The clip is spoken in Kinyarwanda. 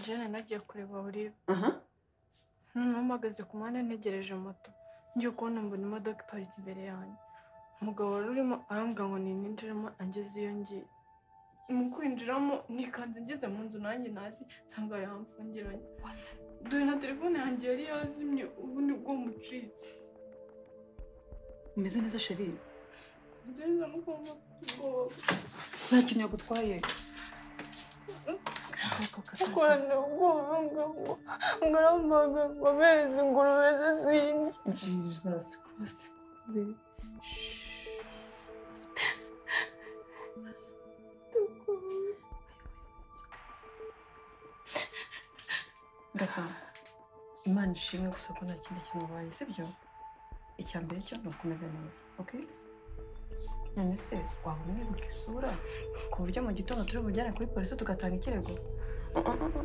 Jane nagiye kureba Olive aha noneho mpagaze ku muhanda ntegereje moto ngiye kubona mbona imodoka iparitse imbere yanjye umugabo wari urimo arambwira ngo nininjiremo angeze iyo ngiye mu kwinjiramo nikanze ngeze mu nzu nanjye nazi nsanga yamfungiranye dore na telefone yanjye yari yazimye ubu ni bwo mucitse umeze neza sheri ngereza no kumva mfite ubwoba nta kintu yagutwaye gukorana ubwoba ngo ngo arambaga ngo abeze ingurube ze zindi jesus christ gasa imana ishimwe gusa ko nta kindi kintu ubaye sibyo icya mbere cyo ni ukomeza neza ok none se waba umwibuka isura ku buryo mu gitondo turi bujyane kuri polisi tugatanga ikirego